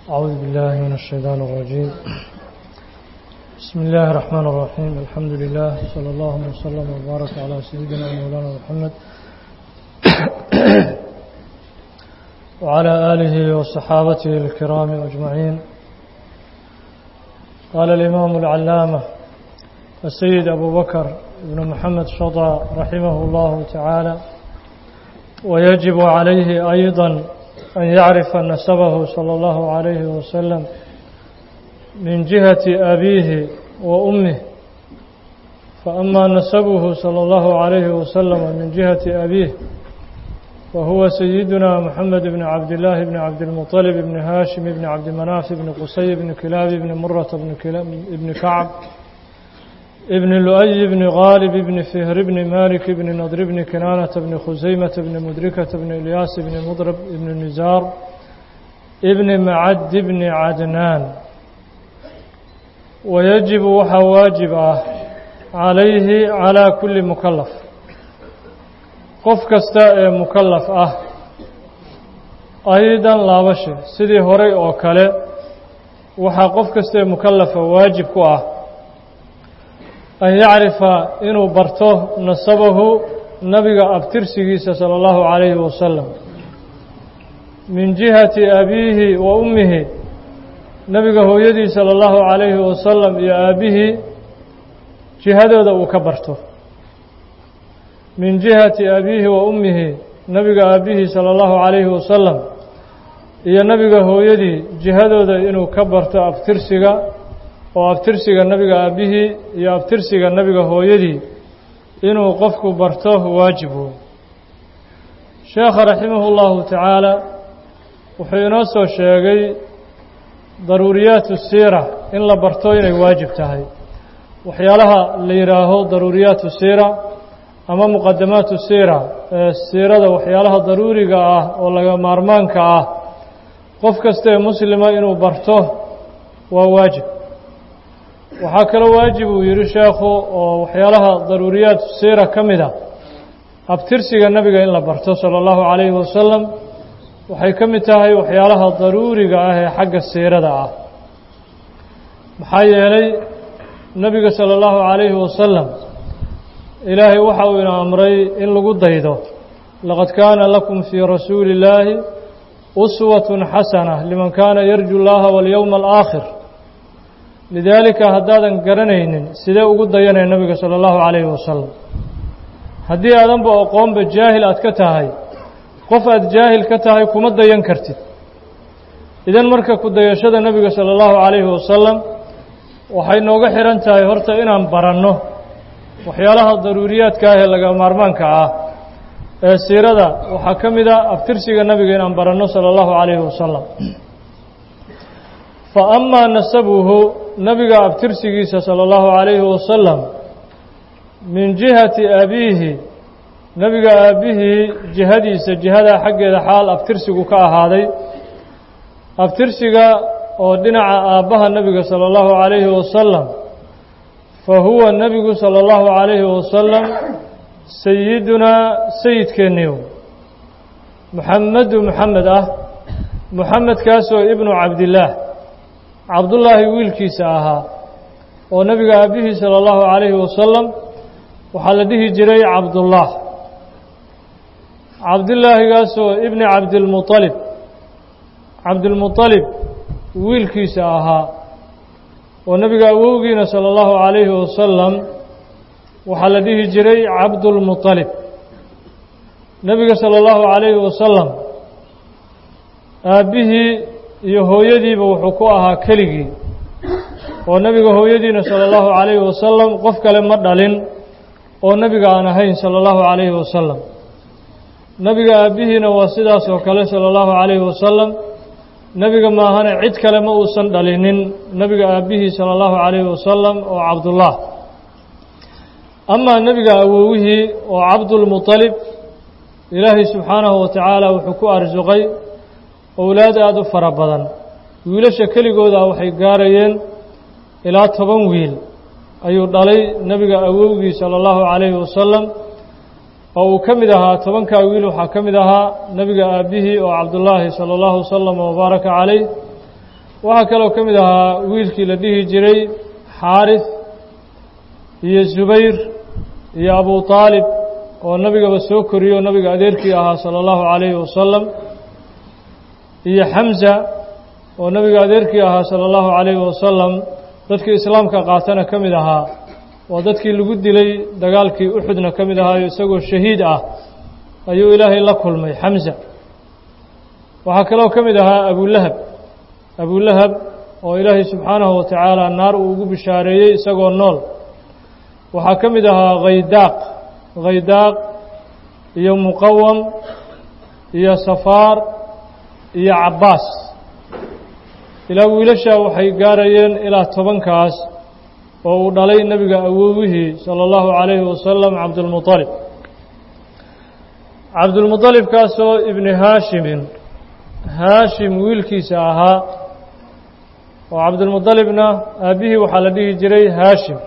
أعوذ بالله من الشيطان الرجيم بسم الله الرحمن الرحيم الحمد لله صلى الله وسلم وبارك على سيدنا مولانا محمد وعلى آله وصحابته الكرام أجمعين قال الإمام العلامة السيد أبو بكر بن محمد شطى رحمه الله تعالى ويجب عليه أيضا أن يعرف نسبه صلى الله عليه وسلم من جهة أبيه وأمه فأما نسبه صلى الله عليه وسلم من جهة أبيه وهو سيدنا محمد بن عبد الله بن عبد المطلب بن هاشم بن عبد مناف بن قصي بن كلاب بن مرة بن, بن كعب ابن لؤي بن غالب بن فهر بن مالك بن نضر بن كنانة بن خزيمة بن مدركة بن إلياس بن مضرب بن نزار ابن معد بن عدنان ويجب وحا واجب عليه على كل مكلف qof kasta ee mukallaf ah aydan laabashe sidii horay oo kale waxaa qof kasta ee mukallafa waajib ku ah an yacrifa inuu barto nasabahu nabiga abtirsigiisa sala allahu calayhi wasalam min jihati abiihi wa ummihi nabiga hooyadii sala allahu calayhi wasalam iyo aabbihii jihadooda uu ka barto min jihati abiihi wa ummihi nabiga aabbihii sala allahu calayhi wasalam iyo nabiga hooyadii jihadooda inuu ka barto abtirsiga oo abtirsiga nabiga aabbihii iyo abtirsiga nabiga hooyadii inuu qofku barto waajib wey sheekha raximahu llahu tacaala wuxuu inoo soo sheegay daruuriyaatu siira in la barto inay waajib tahay waxyaalaha la yidhaaho daruuriyaatu siira ama muqadamaatu siira ee siirada waxyaalaha daruuriga ah oo laga maarmaanka ah qof kasta ee muslima inuu barto waa waajib waxaa kaloo waajib uu yidhi sheekhu oo waxyaalaha daruuriyaat siira ka mid a abtirsiga nebiga in la barto sala allahu calayhi wasalam waxay ka mid tahay waxyaalaha daruuriga ah ee xagga siirada ah maxaa yeelay nebiga sala allahu calayhi wasalam ilaahay waxa uu ina amray in lagu daydo laqad kaana lakum fii rasuuli illaahi uswatun xasana liman kaana yarju llaha walyowma alaakhir lidaalika haddaadan garanaynin sidee ugu dayanaya nebiga sala allahu calayhi wasalam haddii aadanba aqoonba jaahil aad ka tahay qof aad jaahil ka tahay kuma dayan kartid idan marka ku dayashada nebiga sala allahu calayhi wasalam waxay nooga xihan tahay horta inaan baranno waxyaalaha daruuriyaadka ah ee laga maarmaanka ah ee siirada waxaa ka mid a abtirsiga nebiga inaan baranno sala allahu calayhi wasalam fa amaa nasabuhu nabiga abtirsigiisa sala allahu calayhi wasalam min jihati abiihi nebiga aabbihii jihadiisa jihadaa xaggeeda xaal abtirsigu ka ahaaday abtirsiga oo dhinaca aabbaha nebiga sala allahu calayhi wasalam fa huwa nebigu sala allahu calayhi wasalam sayidunaa sayidkeennii muxamedu muxamed ah muxamedkaasoo ibnu cabdillaah cabdullaahi wiilkiisa ahaa oo nebiga aabbihii sala allahu calayhi wasalam waxaa la dhihi jiray cabdullaah cabdillaahigaasoo ibni cabdilmuطalib cabdilmuطalib wiilkiisa ahaa oo nebiga awowgiina sala allahu calayhi wasalam waxaa la dhihi jiray cabdulmuطalib nebiga sala allahu calayhi wasalam aabbihii iyo hooyadiiba wuxuu ku ahaa keligii oo nebiga hooyadiina sala allahu calayhi wasalam qof kale ma dhalin oo nebiga aan ahayn sala allahu calayhi wasalam nebiga aabbihiina waa sidaas oo kale sala allahu calayhi wasalam nebiga maahane cid kale ma uusan dhalinin nebiga aabbihii sala allahu calayhi wasalam oo cabdullah amaa nebiga awowihii oo cabdulmuطalib ilaahay subxaanahu wa tacaala wuxuu ku arsuqay owlaad aada u fara badan wiilasha keligooda waxay gaarayeen ilaa toban wiil ayuu dhalay nebiga awowgii sala allahu calayhi wasalam oo uu ka mid ahaa tobankaa wiil waxaa ka mid ahaa nebiga aabbihii oo cabdullaahi sala allahu wasalam wabaaraka calayh waxaa kaloo ka mid ahaa wiilkii la dhihi jiray xaarif iyo zubayr iyo abu aalib oo nabigaba soo koriyo nabiga adeerkii ahaa sala allahu calayhi wasalam iyo xamza oo nabiga adeerkii ahaa sala allahu calayhi wasalam dadkii islaamka qaatana ka mid ahaa oo dadkii lagu dilay dagaalkii uxudna ka mid ahaayo isagoo shahiid ah ayuu ilaahay la kulmay xamza waxaa kaloo ka mid ahaa abulahab abulahab oo ilaahay subxaanahu wa tacaala naar uu ugu bishaareeyey isagoo nool waxaa ka mid ahaa khaydaaq khaydaaq iyo muqawam iyo safaar iyo cabbaas ilaa wiilashaa waxay gaarayeen ilaa tobankaas oo uu dhalay nebiga awowihii sala allahu calayhi wasalam cabdulmuطalib cabdulmuطalibkaasoo ibni haashimin haashim wiilkiisa ahaa oo cabdulmuطalibna aabbihii waxaa la dhihi jiray haashim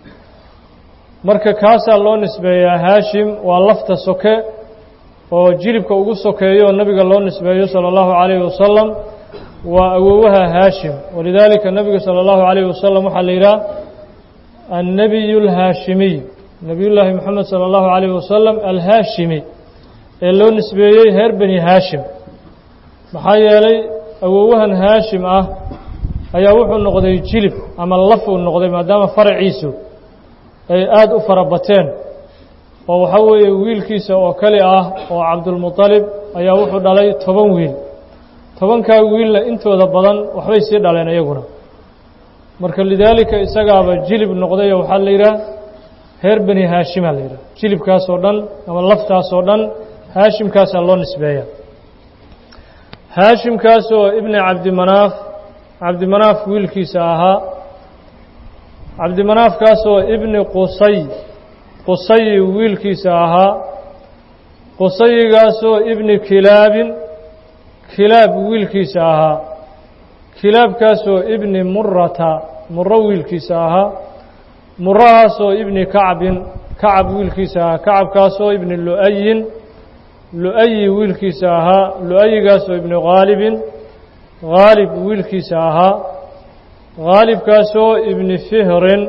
marka kaasaa loo nisbeeyaa haashim waa lafta soke oo jilibka ugu sokeeyo oo nabiga loo nisbeeyo salى اllahu عalayhi wasalam waa awowaha haashim walidaalika nabiga salى اllahu عalayh wasalam waxaa la yidhaha annabiy اlhaashimiy nabiy llaahi moxamed salى اllahu عalayh wasalam alhaashimi ee loo nisbeeyey reer beni haashim maxaa yeelay awowahan haashim ah ayaa wuxuu noqday jilib ama laf uu noqday maadaama faraciisu ay aada u fara bateen oo waxaa weeye wiilkiisa oo kali ah oo cabdulmuطalib ayaa wuxuu dhalay toban wiil tobankaa wiilna intooda badan waxbay sii dhaleen iyaguna marka lidaalika isagaaba jilib noqday oo waxaa la yidhaha reer beni haashima la yidhaha jilibkaas oo dhan ama laftaas oo dhan haashimkaasaa loo nisbeeya haashimkaasoo ibni cabdimanaaf cabdimanaaf wiilkiisa ahaa cabdimanaafkaasoo ibni qusay qusayi wiilkiisa ahaa qusayigaasoo ibni kilaabin kilaab wiilkiisa ahaa kilaabkaasoo ibni murata muro wiilkiisa ahaa murahaasoo ibni kacbin kacab wiilkiisa ahaa kacabkaasoo ibni lu'ayin lu'ayi wiilkiisa ahaa lu'ayigaasoo ibni khaalibin khaalib wiilkiisa ahaa khaalibkaasoo ibni fihrin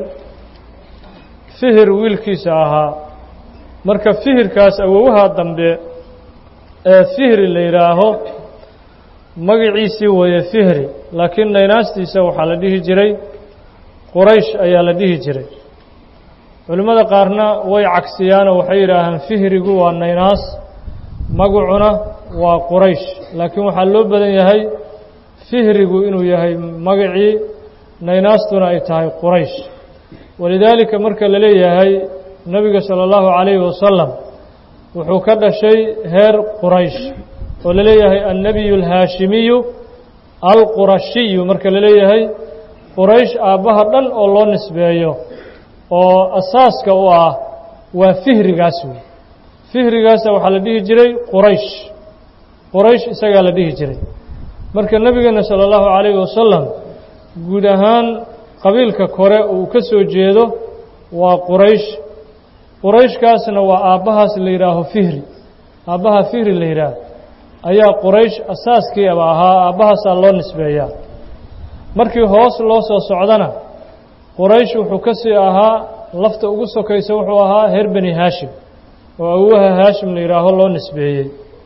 fihir wiilkiisa ahaa marka fihirkaas awowaha dambe ee fihri la yidhaaho magaciisii weeye fihri laakiin naynaastiisa waxaa la dhihi jiray quraysh ayaa la dhihi jiray culimmada qaarna way cagsiyaanoo waxay yidhaahaan fihrigu waa naynaas magacuna waa quraysh laakiin waxaa loo badan yahay fihrigu inuu yahay magacii naynaastuna ay tahay quraysh walidaalika marka la leeyahay nebiga salى اllahu عalayhi wasalam wuxuu ka dhashay heer quraysh oo la leeyahay annabiyu اlhaashimiyu alqurashiyu marka la leeyahay quraysh aabbaha dhan oo loo nisbeeyo oo asaaska u ah waa fihrigaas wey fihrigaasa waxaa la dhihi jiray quraysh quraysh isagaa la dhihi jiray marka nebigeena salى اllahu عalayhi wasalam guud ahaan qabiilka kore uu ka soo jeedo waa quraysh qurayshkaasna waa aabbahaas la yidhaaho fihri aabbaha fihri la yidhaaho ayaa quraysh asaaskiiaba ahaa aabbahaasaa loo nisbeeyaa markii hoos loo soo socdana quraysh wuxuu ka sii ahaa lafta ugu sokaysa wuxuu ahaa reer beni haashim oo awowaha haashim la yidhaaho loo nisbeeyey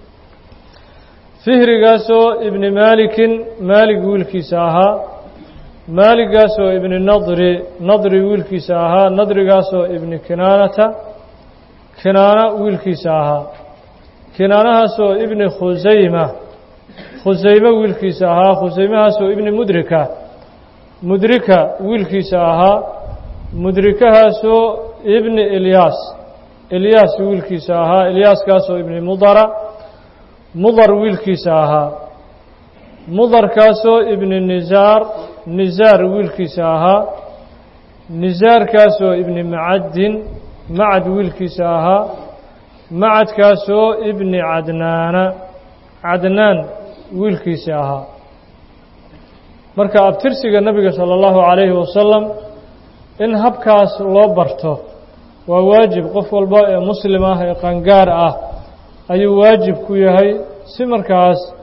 fihrigaasoo ibni maalikin maalig wiilkiisa ahaa maaligaasoo ibni nadri nadri wiilkiisa ahaa nadrigaasoo ibni kinaanata kinaana wiilkiisa ahaa kinaanahaasoo ibni khusayma khusayme wiilkiisa ahaa khusaymahaasoo ibni mudrika mudrika wiilkiisa ahaa mudrikahaasoo ibni ilyaas ilyaas wiilkiisa ahaa ilyaaskaasoo ibni mudara mudar wiilkiisa ahaa mudarkaasoo ibni nisaar nisaar wiilkiisa ahaa nisaarkaasoo ibni macaddin macad wiilkiisa ahaa macadkaasoo ibni cadnaana cadnaan wiilkiisa ahaa marka abtirsiga nebiga salى اllahu عalayhi wasalam in habkaas loo barto waa waajib qof walba ee muslim ah ee qangaar ah ayuu waajib ku yahay si markaas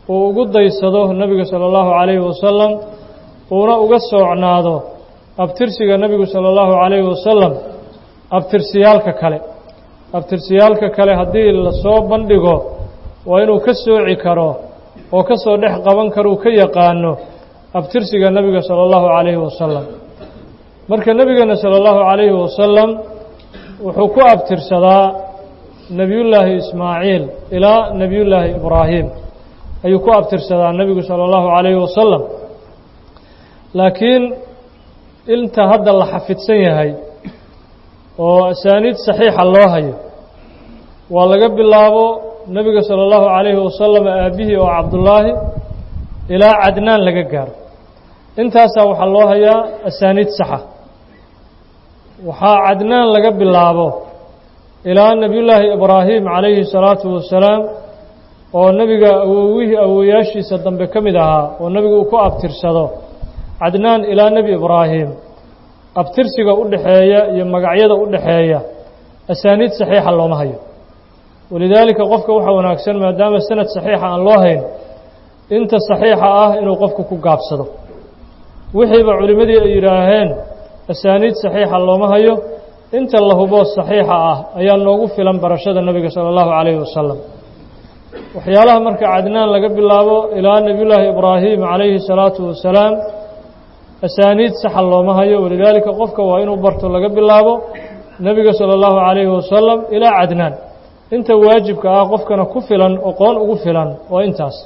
uu ugu daysado nebiga sala allahu calayhi wasalam uuna uga soocnaado abtirsiga nebigu sala allahu calayhi wasalam abtirsiyaalka kale abtirsiyaalka kale haddii lasoo bandhigo waa inuu ka sooci karo oo ka soo dhex qaban karo uu ka yaqaano abtirsiga nebiga sala allahu calayhi wasalam marka nebigeena sala allahu calayhi wasalam wuxuu ku abtirsadaa nebiyullaahi ismaaciil ilaa nebiyullaahi ibraahim ayuu ku abtirsadaa nebigu sala allahu calayhi wasalam laakiin inta hadda la xafidsan yahay oo asaaniid saxiixa loo hayo waa laga bilaabo nebiga sala allahu calayhi wasalam aabbihii oo cabdullaahi ilaa cadnaan laga gaaro intaasaa waxaa loo hayaa asaaniid saxa waxaa cadnaan laga bilaabo ilaa nebiyullaahi ibraahim calayhi salaatu wasalaam oo nebiga awowihii awowayaashiisa dambe ka mid ahaa oo nebigu uu ku abtirsado cadnaan ilaa nebi ibraahim abtirsiga u dhexeeya iyo magacyada u dhexeeya asaaniid saxiixa looma hayo walidaalika qofka waxaa wanaagsan maadaama sanad saxiixa aan loo hayn inta saxiixa ah inuu qofku ku gaabsado wixiiba culimmadii ay yidhaaheen asaaniid saxiixa looma hayo inta la hubo saxiixa ah ayaa noogu filan barashada nebiga sala allahu calayhi wasalam waxyaalaha marka cadnaan laga bilaabo ilaa nebiyullaahi ibraahim calayhi salaatu wasalaam asaaniid saxa looma hayo walidaalika qofka waa inuu barto laga bilaabo nebiga sala allahu calayhi wasalam ilaa cadnaan inta waajibka ah qofkana ku filan oqoon ugu filan waa intaas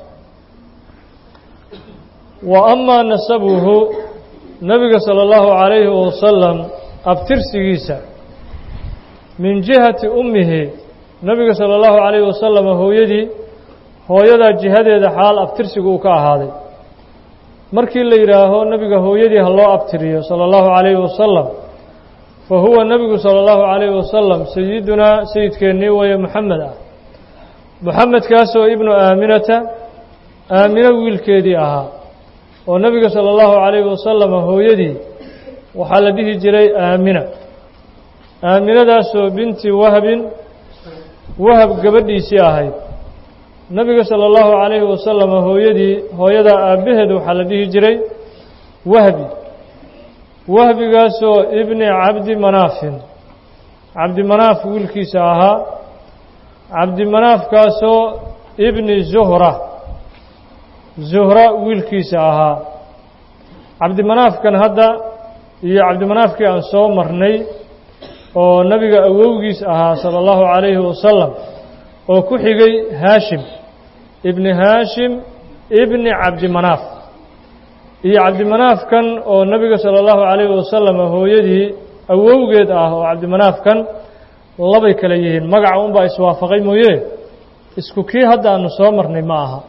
wa amaa nasabuhu nebiga sala allahu calayhi wasalam abtirsigiisa min jihati ummihi nebiga sala allahu calayhi wasalam hooyadii hooyadaa jihadeeda xaal abtirsigu uu ka ahaaday markii la yidhaaho nebiga hooyadii ha loo abtiriyo sala allahu calayhi wasalam fa huwa nebigu sala allahu calayhi wasalam sayidunaa sayidkeennii weeye moxamed ah moxamedkaasoo ibnu aaminata aamino wiilkeedii ahaa oo nebiga sala allahu calayhi wasalam hooyadii waxaa la dhihi jiray aamina aaminadaasoo binti wahbin wahab gabadhiisii ahayd nebiga sala allahu calayhi wasalam hooyadii hooyadaa aabbaheed waxaa la dhihi jiray wahbi wahbigaasoo ibni cabdi manaafin cabdimanaaf wiilkiisa ahaa cabdimanaafkaasoo ibni zuhra zuhra wiilkiisa ahaa cabdimanaafkan hadda iyo cabdimanaafkii aan soo marnay oo nebiga awowgiis ahaa sala allahu calayhi wasalam oo ku xigay haashim ibni haashim ibni cabdimanaaf iyo cabdimanaafkan oo nebiga sala allahu calayhi wasalam hooyadii awowgeed ah oo cabdimanaafkan labay kale yihiin magaca unbaa iswaafaqay mooye isku kii hadda aanu soo marnay ma aha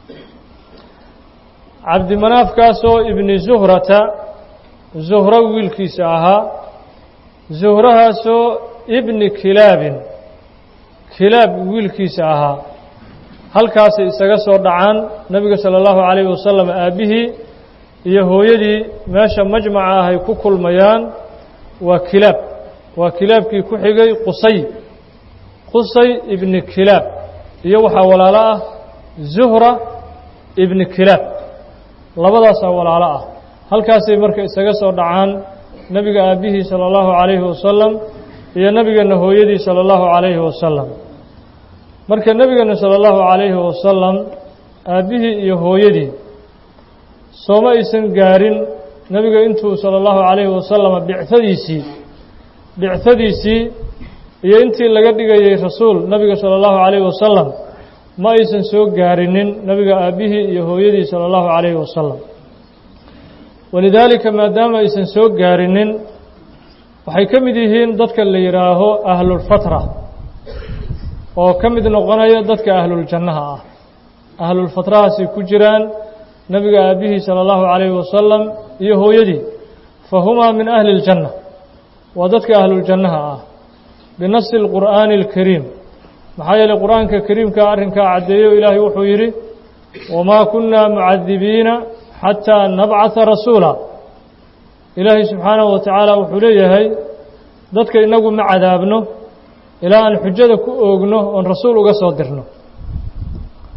cabdimanaafkaasoo ibni zuhrata zuhro wiilkiisa ahaa zuhrahaasoo ibni kilaabin kilaab wiilkiisa ahaa halkaasay isaga soo dhacaan nebiga sala allahu calayhi wasalam aabbihii iyo hooyadii meesha majmaca ah ay ku kulmayaan waa kilaab waa kilaabkii ku xigay qusay qusay ibni kilaab iyo waxaa walaalo ah zuhra ibni kilaab labadaasaa walaalo ah halkaasay marka isaga soo dhacaan nebiga aabbihii sala allahu calayhi wasalam iyo nebigeenna hooyadii sala allahu calayhi wasalam marka nebigeenna sala allahu calayhi wasalam aabbihii iyo hooyadii sooma aysan gaarin nebiga intuu sala allahu calayhi wasalam bicadiisii bicadiisii iyo intii laga dhigayay rasuul nebiga sala allahu calayhi wasalam ma aysan soo gaarinin nebiga aabbihii iyo hooyadii sala allahu calayhi wasalam walidaalika maadaama aysan soo gaarinin waxay ka mid yihiin dadka la yidhaaho ahlulfatra oo ka mid noqonaya dadka ahluljannaha ah ahlulfatrahaasay ku jiraan nebiga aabbihii sala allahu calayhi wasalam iyo hooyadii fa humaa min ahli اljanna waa dadka ahluljannaha ah binasi اlqur'aani اlkariim maxaa yeeley qur-aanka kariimka arrinkaa caddeeyo ilaahay wuxuu yidhi wamaa kunna mucadibiina xataa nabcata rasuula ilaahay subxaanahu wa tacaala wuxuu leeyahay dadka inagu ma cadaabno ilaa aan xujada ku oogno oon rasuul uga soo dirno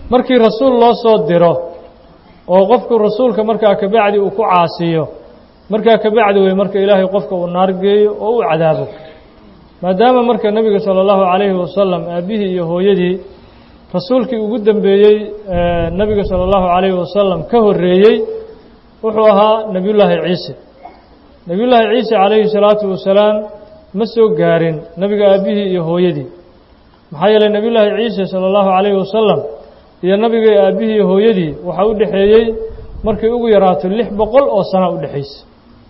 markii rasuul loo soo diro oo qofku rasuulka markaa kabacdi uu ku caasiyo markaa kabacdi wey marka ilaahay qofka uu naar geeyo oo uu cadaabo maadaama marka nebiga sala allahu calayhi wasalam aabbihii iyo hooyadii rasuulkii ugu dembeeyey nebiga sala allahu calayhi wasalam ka horreeyey wuxuu ahaa nebiyullaahi ciise nebiyullaahi ciise calayhi salaatu wasalaam ma soo gaarin nebiga aabbihii iyo hooyadii maxaa yeelay nebiyullaahi ciise sala allahu calayhi wasalam iyo nabiga aabbihii iyo hooyadii waxaa u dhexeeyey markay ugu yaraato lix boqol oo sano u dhexaysay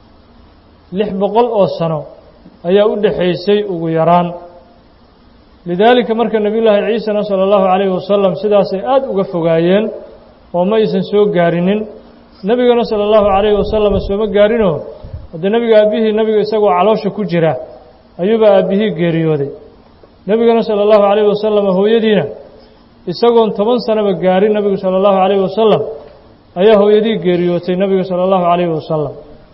lix boqol oo sano ayaa u dhexaysay ugu yaraan lidaalika marka nebiyullaahi ciisena sala allahu calayhi wasalam sidaasay aada uga fogaayeen oo ma aysan soo gaarinin nebigana sala allahu calayhi wasalam sooma gaarinoo haddee nebiga aabbihii nebiga isagoo caloosha ku jira ayuuba aabbihii geeriyooday nebigana sala allahu calayhi wasalam hooyadiina isagoon toban sanaba gaarin nebigu sala allahu calayhi wasalam ayaa hooyadii geeriyootay nebiga sala allahu calayhi wasalam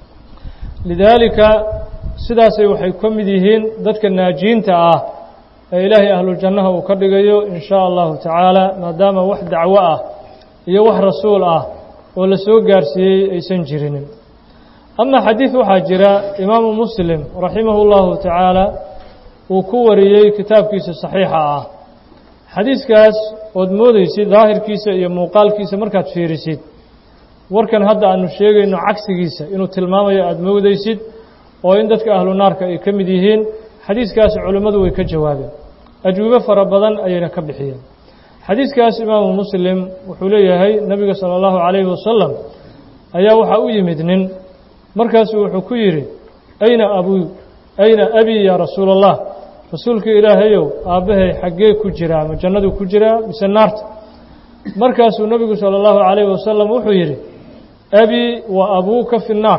lidaalika sidaasay waxay ka mid yihiin dadka naajiinta ah ee ilaahay ahlujannaha uu ka dhigayo in shaa allahu tacaala maadaama wax dacwo ah iyo wax rasuul ah oo la soo gaarsiiyey aysan jirinin ama xadiid waxaa jira imaamu muslim raximahu llahu tacaala uu ku wariyey kitaabkiisa saxiixa ah xadiiskaas ood moodeysid daahirkiisa iyo muuqaalkiisa markaad fiirisid warkan hadda aanu sheegayno cagsigiisa inuu tilmaamayo aada moodeysid oo in dadka ahlu naarka ay ka mid yihiin xadiiskaas culimmadu way ka jawaabeen ajwibo fara badan ayayna ka bixiyeen xadiiskaas imaamu muslim wuxuu leeyahay nebiga sala allahu calayhi wasalam ayaa waxaa u yimid nin markaasuu wuxuu ku yidhi ayna abuu ayna abii yaa rasuula allah rasuulkii ilaahayow aabbahay xaggee ku jiraa ma jannaduu ku jiraa mise naarta markaasuu nebigu sala allahu calayhi wasalam wuxuu yidhi abii wa abuuka fi nnaar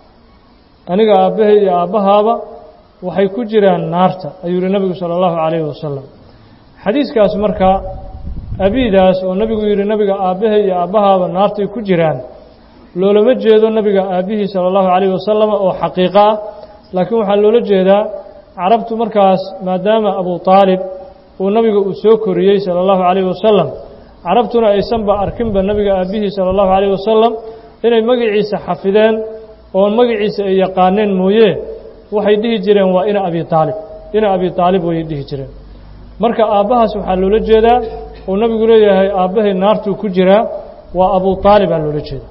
aniga aabbahay iyo aabbahaaba waxay ku jiraan naarta ayuu yihi nebigu sala allahu calayhi wasalam xadiiskaas marka abiidaas oo nebigu yidhi nebiga aabbahay iyo aabbahaaba naartay ku jiraan loolama jeedo nebiga aabbihii sala allahu calayhi wasalam oo xaqiiqo ah laakiin waxaa loola jeedaa carabtu markaas maadaama abu aalib uu nabiga uu soo koriyey sala allahu calayhi wasalam carabtuna aysanba arkinba nebiga aabbihii sala allahu calayhi wasalam inay magaciisa xafideen oo magaciisa ay yaqaaneen mooye waxay dhihi jireen waa ina abi aalib ina abi aalib wayay dhihi jireen marka aabbahaas waxaa loola jeedaa uu nabigu leeyahay aabbahay naartuu ku jiraa waa abu aalibaa loola jeeda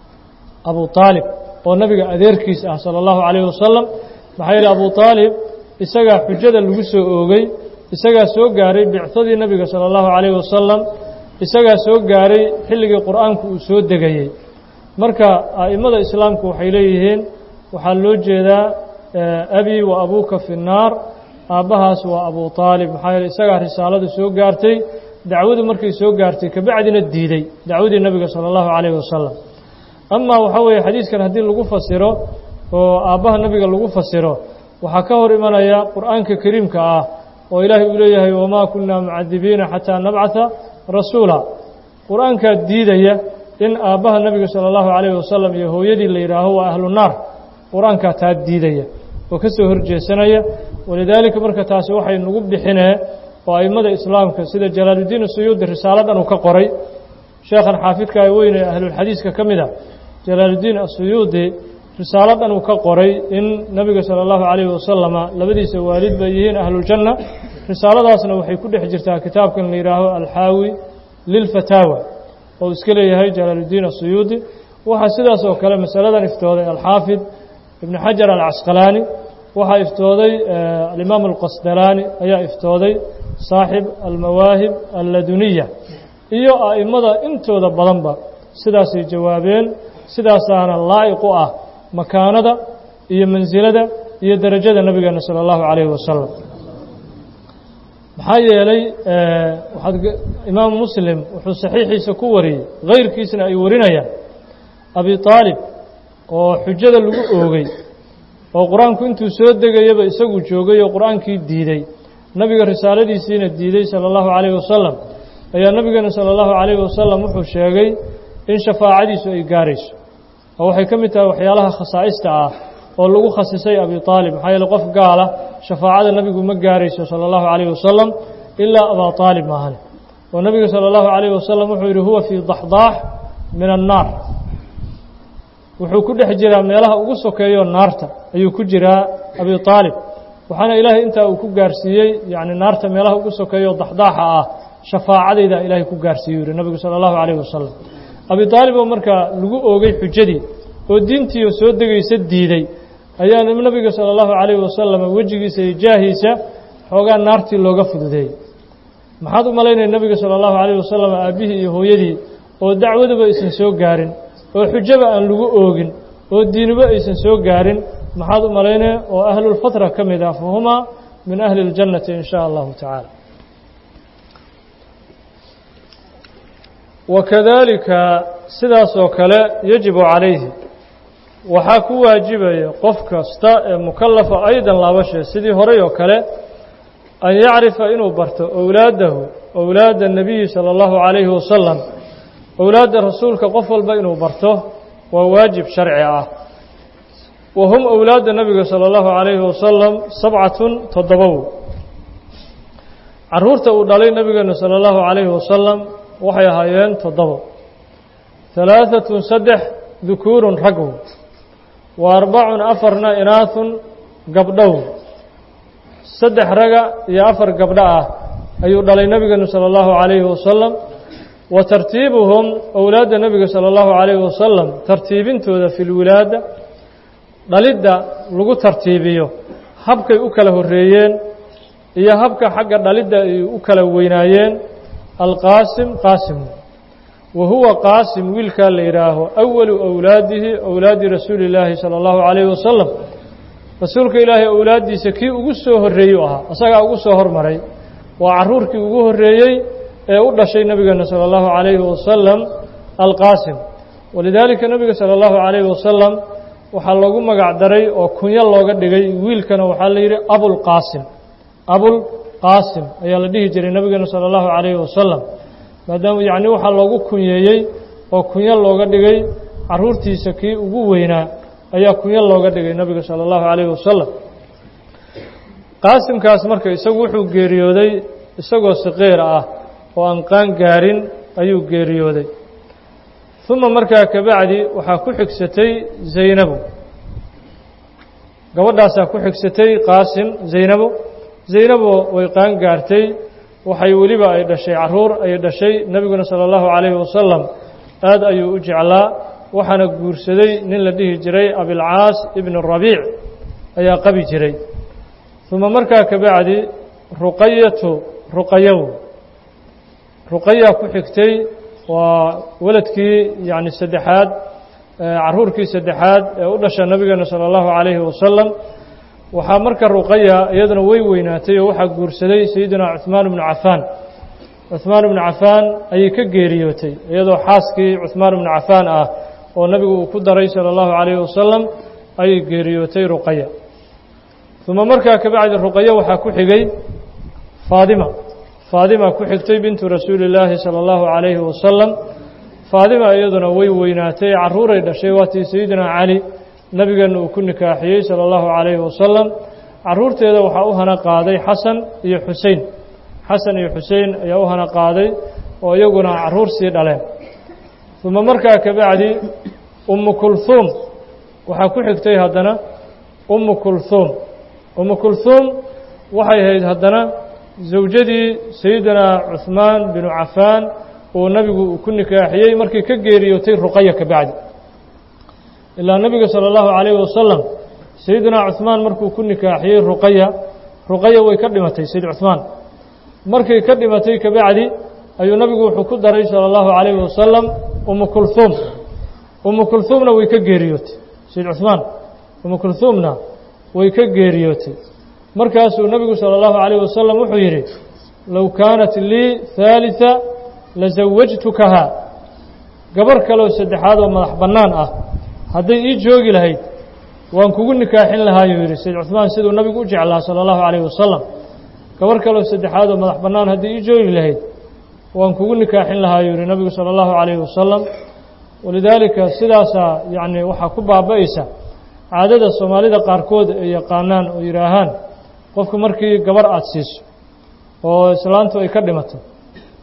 abu aalib oo nabiga adeerkiis ah sala allahu calayhi wasalam maxaa yeele abu aalib isagaa xujada lagu soo oogay isagaa soo gaaray bicadii nebiga sala allahu calayhi wasalam isagaa soo gaaray xilligii qur-aanku uu soo degayey marka a'immada islaamku waxay leeyihiin waxaa loo jeedaa abii wa abuuka fi nnaar aabbahaas waa abu aalib maxaa yeele isagaa risaaladu soo gaartay dacwadu markay soo gaartay kabacdina diiday dacwadii nebiga sala allahu calayhi wasalam amaa waxaa weeye xadiiskan haddii lagu fasiro oo aabbaha nebiga lagu fasiro waxaa ka hor imanaya qur'aanka kariimka ah oo ilaahay uu leeyahay wamaa kunaa mucadibiina xataa nabcata rasuula qur-aankaa diidaya in aabbaha nebiga sala allahu calayhi wasalam iyo hooyadii la yidhaaho waa ahlu naar qur-aankaa taa diidaya oo ka soo horjeesanaya walidaalika marka taasi waxay nagu bixinee oo a'immada islaamka sida jalaaluddiin asuyuudi risaalo dhan uu ka qoray sheekhan xaafidka ee weyne ahlulxadiiska ka mid a jalaaluddiin asuyuudi risaalo dhan uu ka qoray in nebiga sala allahu calayhi wasalama labadiisa waalid bay yihiin ahluljanna risaaladaasna waxay ku dhex jirtaa kitaabkan la yidhaaho alxaawi lilfataawa oo iska leeyahay jalaaluddiin asuyuudi waxaa sidaas oo kale masaladan iftooday alxaafid ibnu xajar alcasqalaani waxaa iftooday alimaam alqasdalaani ayaa iftooday saaxib almawaahib alladuniya iyo a'immada intooda badanba sidaasay jawaabeen sidaasaana laa'iq u ah makaanada iyo mansilada iyo derajada nebigeena sala allahu calayhi wasalam maxaa yeelay waxaad imaamu muslim wuxuu saxiixiisa ku wariyey kayrkiisna ay warinayaan abi aalib oo xujada lagu oogay oo qur-aanku intuu soo degayaba isagu joogay oo qur-aankii diiday nebiga risaaladiisiina diiday sala allahu calayhi wasalam ayaa nebigeena sala allahu calayhi wasalam wuxuu sheegay in shafaacadiisu ay gaarayso oo waxay ka mid tahay waxyaalaha khasaa'ista ah oo lagu khasisay abi aalib maxaa yeele qof gaala shafaacada nebigu ma gaarayso sala allahu calayhi wasalam ilaa abaa aalib maahane oo nabiga salى اllahu عalayه wasalam wuxuu yihi huwa fii daxdaax min الnaar wuxuu ku dhex jiraa meelaha ugu sokeeyo naarta ayuu ku jiraa abi aalib waxaana ilaahay intaa uu ku gaarsiiyey yani naarta meelaha ugu sokeeyo daxdaaxa ah shafaacadayda ilaahay ku gaarsiiyu yihi nabigu salى اllahu عalayه wasalam abi aalib oo markaa lagu oogay xujadii oo diintii oo soo degaysa diiday ayaa nabiga salى اllahu عalayه wasalam wejigiisa iyo jaahiisa xoogaa naartii looga fududeeyey maxaad u malaynaya nebiga salى اllahu عalayه wasalam aabbihii iyo hooyadii oo dacwaduba aysan soo gaarin oo xujaba aan lagu oogin oo diinuba aysan soo gaarin maxaad u malaynaya oo ahlulfatra ka mid ah fahumaa min ahli اljannati in sha allahu tacaala wakadalika sidaas oo kale yajibu calayhi waxaa ku waajibaya qof kasta ee mukalafa aydan laabashee sidii horay oo kale an yacrifa inuu barto owlaadahu owlaada الnabiyi salى اllahu عalayhi wasalam owlaadda rasuulka qof walba inuu barto waa waajib sharci ah wa hum owlaadda nabiga salى اllahu عalayhi wasalam sabcatun toddobow caruurta uu dhalay nabigeenu salى اllahu عalayhi wasalam waxay ahaayeen toddobo halaaثatun saddex dukuurun ragw wa arbacun afarna inaahun gabdhow saddex raga iyo afar gabdho ah ayuu dhalay nebigeenu salى اllahu عalayhi wasalam wa tartiibuhum owlaadda nebiga salى اllahu عalayhi wasalam tartiibintooda fi lwilaada dhalidda lagu tartiibiyo habkay u kala horeeyeen iyo habka xagga dhalidda ay u kala weynaayeen alqaasim qaasim wa huwa qaasim wiilkaa la yidhaaho awalu owlaadihi owlaadi rasuuli اllaahi salى اllahu عalayhi wasalam rasuulka ilaahay owlaaddiisa kii ugu soo horreeyey u ahaa isagaa ugu soo hormaray waa caruurkii ugu horreeyey ee u dhashay nebigeena salى اllahu عalayhi wasalam alqaasim walidaalika nebiga salى اllahu عalayhi wasalam waxaa loogu magac daray oo kunyo looga dhigay wiilkana waxaa la yidhi abulqaasim abulqaasim ayaa la dhihi jiray nebigeena salى اllahu عalayhi wasalam maadaama yacni waxaa loogu kunyeeyey oo kunyo looga dhigay caruurtiisa kii ugu weynaa ayaa kunyo looga dhigay nebiga salى اllahu عalayhi wasalam qaasimkaas marka isagu wuxuu geeriyooday isagoo siqiir ah oo aan qaan gaarin ayuu geeriyooday uma markaa kabacdi waxaa ku xigsatay zaynabu gabadhaasaa ku xigsatay qaasim zaynabo zaynabo way qaan gaartay waxay weliba ay dhashay caruur ayay dhashay nebiguna salى اllahu عalayhi wasalam aad ayuu u jeclaa waxaana guursaday nin la dhihi jiray abilcaas ibn rabiic ayaa qabi jiray uma markaa kabacdi ruqayatu ruqayow ruqayaa ku xigtay waa weladkii yani saddexaad caruurkii saddexaad ee u dhasha nabigeena salى اllahu عalayhi wasalam waxaa marka ruqaya iyaduna way weynaatay oo waxaa guursaday sayidina cuثmaan bnu cafaan cuثmaan bnu cafaan ayay ka geeriyootay iyadoo xaaskii cuثmaan bnu cafaan ah oo nabigu uu ku daray salى اllahu عalayhi wasalam ayay geeriyootay ruqaya uma markaa kabacdi ruqayo waxaa ku xigay faadima faadima ku xigtay bintu rasuuli اllaahi salى اllahu عalayhi wasalam faadima iyaduna way weynaatay caruuray dhashay waatii sayidina cali nabigeena uu ku nikaaxiyey salى اllahu عalayhi wasalam caruurteeda waxaa u hana qaaday xasan iyo xusein xasan iyo xusein ayaa u hana qaaday oo iyaguna caruur sii dhaleen uma markaa kabacdi umu kulhuum waxaa ku xigtay haddana umu kulhuum umu kulhuum waxay ahayd haddana zawjadii sayidina cuثmaan binu cafaan uu nabigu ku nikaaxiyey markii ka geeriyootay ruqaya ka bacdi ilaa nebiga salى اllahu عalayhi wasalam sayidina cuثmaan markuu ku nikaaxiyey ruqaya ruqaya way ka dhimatay sayid cuثmaan markay ka dhimatay ka bacdi ayuu nabigu wuxuu ku daray salى اllahu عalayhi wasalam umu kulhuum umu kulhuumna way ka geeriyootay sayid cuثmaan umu kulhuumna way ka geeriyootay markaasuu nebigu salى اllahu عalayه wasalam wuxuu yidhi low kaanat lii ثaaliثa lazawajtukahaa gabar kaleoo saddexaad oo madax bannaan ah hadday ii joogi lahayd waan kugu nikaaxin lahaayuu yidhi sayd cuثmaan siduu nabigu u jeclaa salى اllahu عalayه wasalam gabar kaleoo saddexaad oo madax bannaan hadday ii joogi lahayd waan kugu nikaaxin lahaayuu yihi nabigu salى اllahu عalayه wasalam walidaalika sidaasaa yacni waxaa ku baaba'aysa caadada soomaalida qaarkood ay yaqaanaan oo yidhaahaan qofku markii gabar aada siiso oo islaantu ay ka dhimato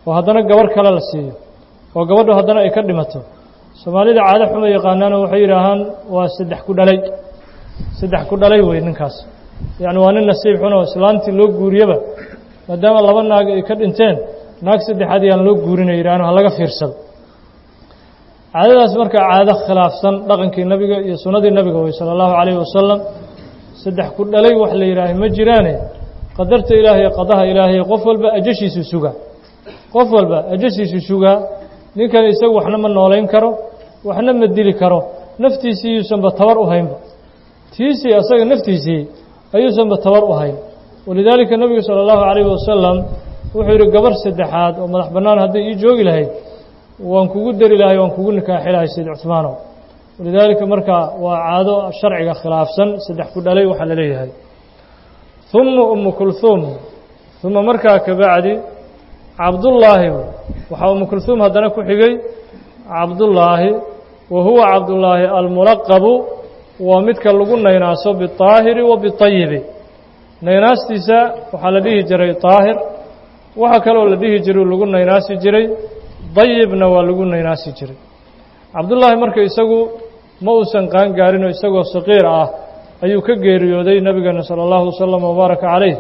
oo haddana gabarh kale la siiyo oo gabadhu haddana ay ka dhimato soomaalida caado xuma yaqaanaana waxay yidhaahaan waa saddex ku dhalay saddex ku dhalay wey ninkaas yacni waa nin nasiib xun oo islaantii loo guuriyaba maadaama laba naag ay ka dhinteen naag saddexaad yaan loo guurinay yidhaahno ha laga fiirsado caadadaas marka caado khilaafsan dhaqankii nebiga iyo sunnadii nebiga wey sala allahu calayhi wasalam saddex ku dhalay wax la yidhaahay ma jiraane qadarta ilaahay qadaha ilaahay qof walba ajashiisu sugaa qof walba ajashiisu sugaa ninkan isagu waxna ma noolayn karo waxna ma dili karo naftiisii yuusanba tabar u haynba tiisii asaga naftiisii ayuusanba tabar u hayn walidaalika nebigu sala allahu calayhi wasalam wuxuu yidhi gabarh saddexaad oo madax bannaan hadday ii joogi lahayd waan kugu dari lahay waan kugu nikaaxi lahay sayd cuhmaanow walidaalika marka waa caado sharciga khilaafsan saddex ku dhalay waxaa la leeyahay uma umu kulhuum uma markaa kabacdi cabdullaahi waxaa umu kulhuum haddana ku xigay cabdullaahi wa huwa cabdullaahi almulaqabu waa midka lagu naynaaso biطaahiri wa biطayibi naynaastiisa waxaa la dhihi jiray طaahir waxaa kaloo la dhihi jiray lagu naynaasi jiray dayibna waa lagu naynaasi jiray cabdullaahi marka isagu ma uusan qaan gaarinoo isagoo saqiir ah ayuu ka geeriyooday nebigeena sala allahu wasalam wabaaraka calayh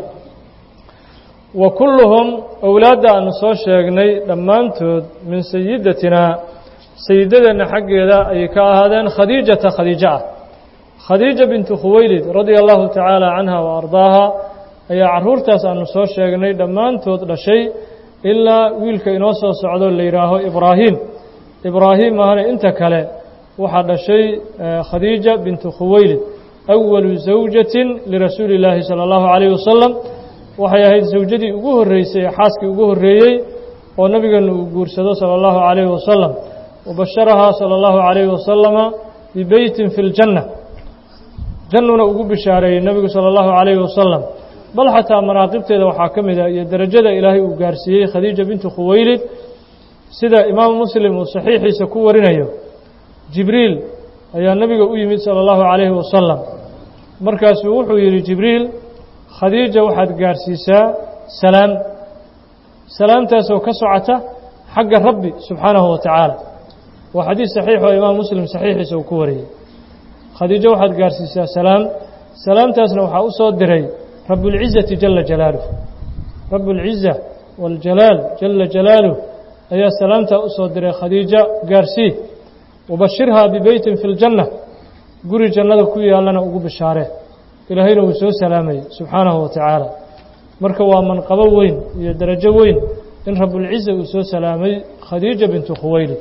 wa kulluhum owlaadda aanu soo sheegnay dhammaantood min sayidatinaa sayidadeenna xaggeeda ayay ka ahaadeen khadiijata khadiijo ah khadiija bintu khuwaylid radia allahu tacaala canha wa ardaaha ayaa carruurtaas aanu soo sheegnay dhammaantood dhashay ilaa wiilka inoo soo socdo la yidhaaho ibraahim ibraahim ahana inta kale waxaa dhashay khadiija bintu khuwaylid awalu zawjatin lirasuuli illaahi sala allahu calayhi wasalam waxay ahayd zawjadii ugu horreysay ee xaaskii ugu horreeyey oo nabigeenu uu guursado sala allahu calayhi wasalam wabasharahaa sala allahu calayhi wasalama bibeytin fi ljanna jannuna ugu bishaareeyey nebigu sala allahu calayhi wasalam bal xataa manaaqibteeda waxaa ka mid ah iyo derajada ilaahay uu gaarsiiyey khadiija bintu khuwaylid sida imaamu muslim uu saxiixiisa ku warinayo jibriil ayaa nebiga u yimid sala allahu calayhi wasalam markaasuu wuxuu yidhi jibriil khadiija waxaad gaarsiisaa salaam salaamtaasoo ka socota xagga rabbi subxaanahu wa tacaala waa xadiis saxiix oo imaam muslim saxiixiisa uu ku wariyey khadiijo waxaad gaarsiisaa salaam salaamtaasna waxaa u soo diray rabuulcizati jala jalaaluh rabuulciza waاljalaal jala jalaaluh ayaa salaamtaa u soo diray khadiijo gaarsii wabashirhaa bibeytin fi ljanna guri jannada ku yaallana ugu bishaaree ilaahayna wuu soo salaamayey subxaanahu wa tacaala marka waa manqabo weyn iyo darajo weyn in rabuulciza uu soo salaamay khadiija bintu khuwaylid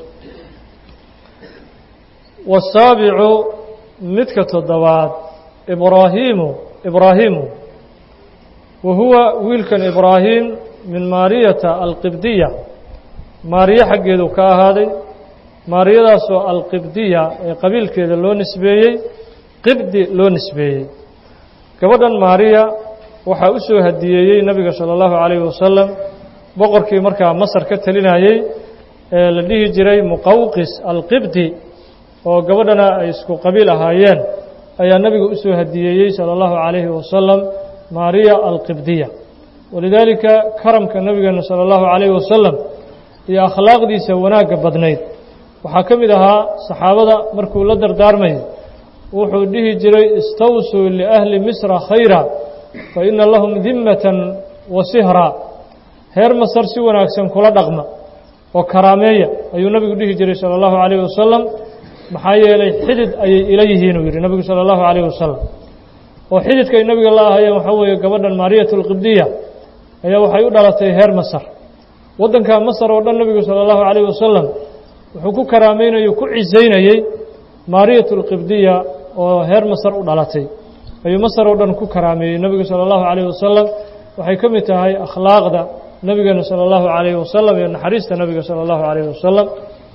wasaabicu midka toddobaad ibraahiimu ibraahiimu wa huwa wiilkan ibraahim min maariyata alqibdiya maariyo xaggeedu ka ahaaday maariyadaasoo alqibdiya ee qabiilkeeda loo nisbeeyey qibdi loo nisbeeyey gabadhan maariya waxaa u soo hadiyeeyey nebiga sala allahu calayhi wasalam boqorkii markaa masar ka talinayey ee la dhihi jiray muqawqis alqibdi oo gabadhana ay isku qabiil ahaayeen ayaa nebiga u soo hadiyeeyey sala allahu calayhi wasalam maariya alqibdiya walidaalika karamka nebigeena sala allahu calayhi wasalam iyo akhlaaqdiisa wanaagga badnayd waxaa ka mid ahaa saxaabada markuu la dardaarmayay wuxuu dhihi jiray istawsuu liahli misra khayra fa ina lahum dimmatan wa sihra heer masar si wanaagsan kula dhaqma oo karaameeya ayuu nebigu dhihi jiray sala allahu calayhi wasalam maxaa yeelay xidid ayay ila yihiin uu yidhi nebigu sala allahu calayhi wasalam oo xididka ay nebiga la ahayeen waxaa weeye gabadhan maariyat alqibdiya ayaa waxay u dhalatay heer masar waddanka masar oo dhan nebigu sala allahu calayhi wasalam wuxuu ku karaameynayey ku cisaynayey maariyat alqibdiya oo heer masar u dhalatay ayuu masar oo dhan ku karaameeyey nebigu sala allahu calayhi wasalam waxay ka mid tahay akhlaaqda nebigeena sala allahu calayhi wasalam iyo naxariista nebiga sala allahu calayhi wasalam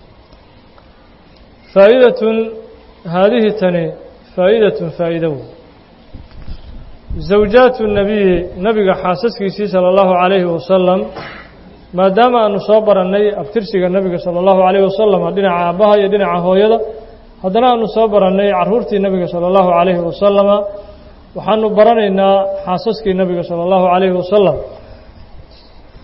faa'idatun haadihi tani faa'idatun faa'ido wey zawjaatu nebiyi nebiga xaasaskiisii sala allahu calayhi wasalam maadaama aanu soo barannay abtirsiga nebiga sala allahu calayhi wasalam dhinaca aabbaha iyo dhinaca hooyada haddana aanu soo barannay carruurtii nebiga sala allahu calayhi wasalama waxaanu baranaynaa xaasaskii nebiga sala allahu calayhi wasalam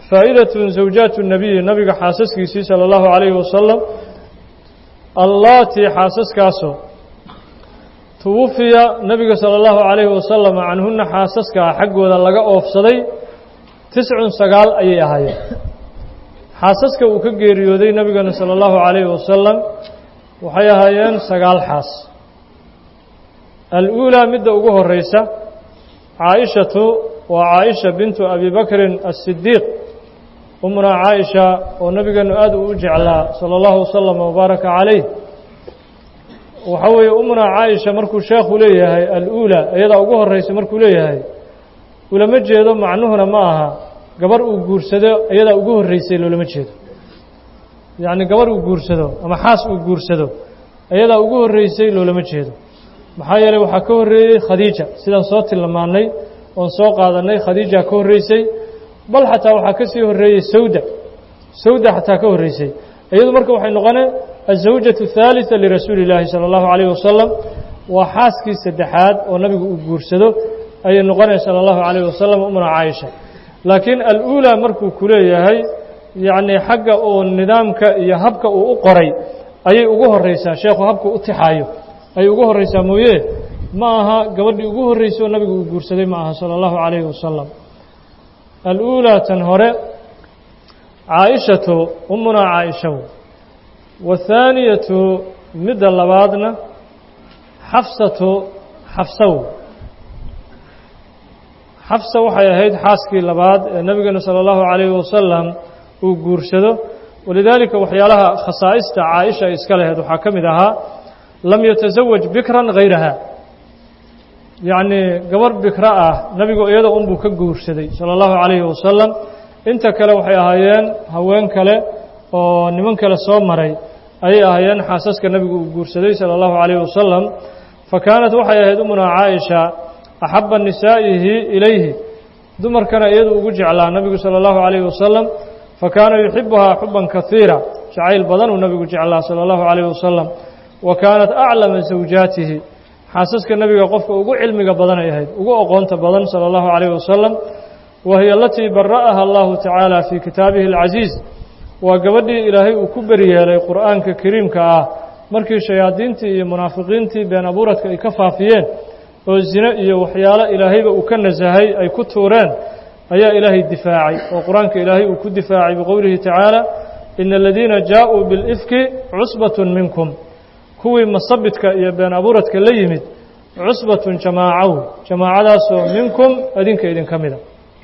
faa'idatun zawjaatu nabiyi nabiga xaasaskiisii sala allahu calayhi wasalam allaatii xaasaskaasoo tuwufiya nabiga sala allahu calayhi wasalam canhunna xaasaskaa xaggooda laga oofsaday tiscun sagaal ayay ahaayeen xaasaska uu ka geeriyooday nebigana sala allahu calayhi wasalam waxay ahaayeen sagaal xaas al-uulaa midda ugu horeysa caaishatu waa caaisha bintu abi bakrin asidiiq umunaa caaisha oo nabigeenu aad uu u jeclaa sala allahu wasalam wabaaraka calayh waxaa weeye umunaa caaisha markuu sheekhu leeyahay al-uulaa iyadaa ugu horeysa markuu leeyahay ulama jeedo macnuhuna ma aha gabar uu guursado iyadaa ugu horreysay loolama jeedo yacni gabar uu guursado ama xaas uu guursado iyadaa ugu horreysay loolama jeedo maxaa yeeley waxaa ka horreeyey khadiija sidaan soo tilmaannay oon soo qaadannay khadiija ka horreysay bal xataa waxaa ka sii horreeyey sawda sawda xataa ka horreysay iyadu marka waxay noqonee azawjatu الثaaliثa lirasuuli اllaahi salى اllahu عalayh wasalam waa xaaskii saddexaad oo nabigu uu guursado ayay noqonaya salى اllahu عalayh wasalam umna caaisha laakiin al-uulaa markuu ku leeyahay yacni xagga uu nidaamka iyo habka uu u qoray ayay ugu horreysaa sheekhu habka u tixaayo ayay ugu horreysaa mooye ma aha gabadhii ugu horreysay oo nabigu uu guursaday ma aha salى اllahu عalayhi wasalam al-uulaa tan hore caaishatu umunaa caaisha waathaaniyatu midda labaadna xafsatu xafsaw xafsa waxay ahayd xaaskii labaad ee nebigeena salى اllahu عalayhi wasalam uu guursado walidaalika waxyaalaha khasaa'ista caaisha ay iska laheyd waxaa ka mid ahaa lam yatasawaj bikran hayraha yacnii gabar bikra ah nebigu iyada unbuu ka guursaday salى اllahu عalayhi wasalam inta kale waxay ahaayeen haween kale oo niman kale soo maray ayay ahaayeen xaasaska nebigu uu guursaday salى اllahu عalayhi wasalam fa kaanat waxay ahayd umunaa caaisha axaba nisaa'ihi ilayhi dumarkana iyadu ugu jeclaa nebigu salى اllahu عalayhi wasalam fakaana yuxibuhaa xuban kaiira jacayl badan uu nebigu jeclaa salى اllahu عalayhi wasalam wa kaanat aclama zawjaatihi xaasaska nebiga qofka ugu cilmiga badan ay ahayd ugu oqoonta badan salى اllahu عalayhi wasalam wa hiy alatii bara'aha allahu tacaala fii kitaabihi اlcaziiz waa gabadhii ilaahay uu ku beryeelay qur'aanka kariimka ah markii shayaadiintii iyo munaafiqiintii been abuuradka ay ka faafiyeen oo zine iyo waxyaalo ilaahayba uu ka nasahay ay ku tuureen ayaa ilaahay difaacay oo qur-aanka ilaahay uu ku difaacay biqowlihi tacaala ina aladiina jaaءuu biاlifki cusbatun minkum kuwii masabidka iyo been abuuradka la yimid cusbatun jamaacaw jamaacadaasoo minkum adinka idinka mida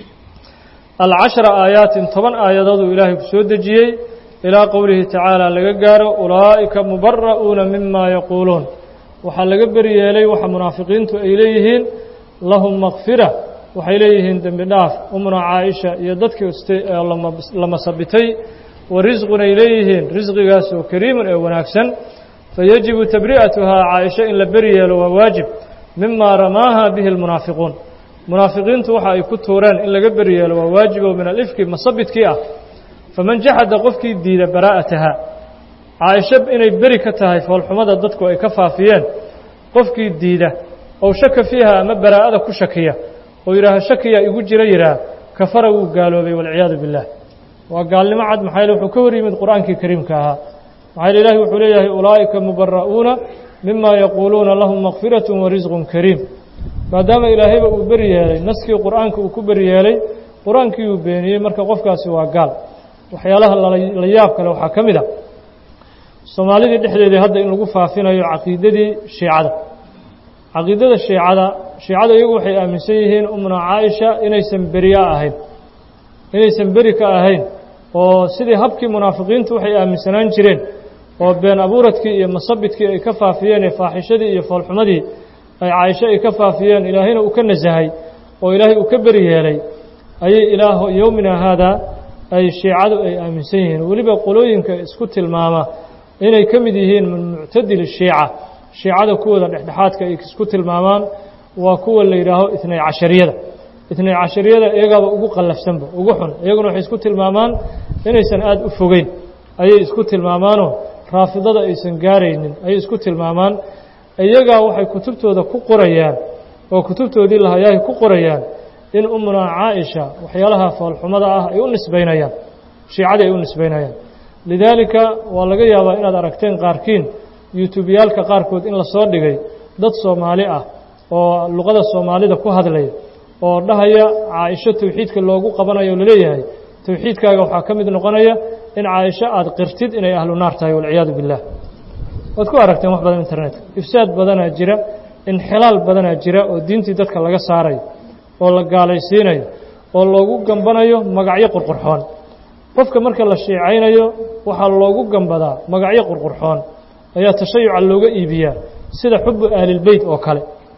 alcashra aayaatin toban aayadooduu ilaahay ku soo dejiyey ilaa qowlihi tacaala laga gaaro ulaa'ika mubara'uuna mima yaquuluun waxaa laga beri yeelay waxa munaafiqiintu ay leeyihiin lahum makfira waxay leeyihiin dembi dhaaf umna caaisha iyo dadkii ste ee la masabitay wa risqun ay leeyihiin risqigaasoo kariimun ee wanaagsan fayajibu tabri'atuhaa caaisha in la beri yeelo waa waajib mima ramaaha bihi lmunaafiquun munaafiqiintu waxa ay ku tuureen in laga beri yeelo waa waajibo min alifki masabidkii ah faman jaxada qofkii diida baraa'ataha caaisha inay beri ka tahay foolxumada dadku ay ka faafiyeen qofkii diida ow shaka fiiha ama baraa'ada ku shakiya oo yidhaaha shakiyaa igu jira yidhaah kafara wuu gaaloobay walciyaadu biاllah waa gaalnimo cad maxaa yele wuxuu ka hor yimid qur'aankii kariimka ahaa maxaa yele ilahi wuxuu leeyahay ulaa'ika mubara'uuna mima yaquuluuna lahum makfiraة warisqun kariim maadaama ilaahayba uu beri yeelay naskii qur'aanka uu ku beri yeelay qur-aankii uu beeniyey marka qofkaasi waa gaal waxyaalaha la yaab kale waxaa ka mid a soomaalidii dhexdeedii hadda in lagu faafinayo caqiidadii shiicada caqiidada shiicada shiicada iyagu waxay aaminsan yihiin umna caaisha inaysan beriya ahayn inaysan beri ka ahayn oo sidii habkii munaafiqiintu waxay aaminsanaan jireen oo been abuuradkii iyo masabidkii ay ka faafiyeen ee faaxishadii iyo foolxumadii ay caaisho ay ka faafiyeen ilaahayna uu ka nasahay oo ilaahay uu ka beri yeelay ayay ilaa yowmina haadaa ay shiicadu ay aaminsan yihiin weliba qolooyinka isku tilmaama inay ka mid yihiin min muctadili shiica shiicada kuwooda dhexdhexaadka ay isku tilmaamaan waa kuwa la yidhaaho itnay cashariyada itnay cashariyada iyagaaba ugu qallafsanba ugu xun iyaguna waxay isku tilmaamaan inaysan aada u fogeyn ayay isku tilmaamaanoo raafidada aysan gaaraynin ayay isku tilmaamaan iyagaa waxay kutubtooda ku qorayaan oo kutubtoodii lahayaahay ku qorayaan in umunaa caaisha waxyaalaha foolxumada ah ay u nisbaynayaan shiicadii ay u nisbaynayaan lidaalika waa laga yaabaa inaad aragteen qaarkiin yutubyaalka qaarkood in la soo dhigay dad soomaali ah oo luqada soomaalida ku hadlaya oo dhahaya caaisho towxiidka loogu qabanayo o laleeyahay towxiidkaaga waxaa ka mid noqonaya in caaisho aada qirtid inay ahlu naar tahay walciyaadu billaah waad ku aragteen wax badan internetka ifsaad badanaa jira inxilaal badanaa jira oo diintii dadka laga saarayo oo la gaalaysiinayo oo loogu gambanayo magacyo qurqurxoon qofka marka la shiicaynayo waxaa loogu gambadaa magacyo qurqurxoon ayaa tashayuca looga iibiyaa sida xubu ahlilbeyt oo kale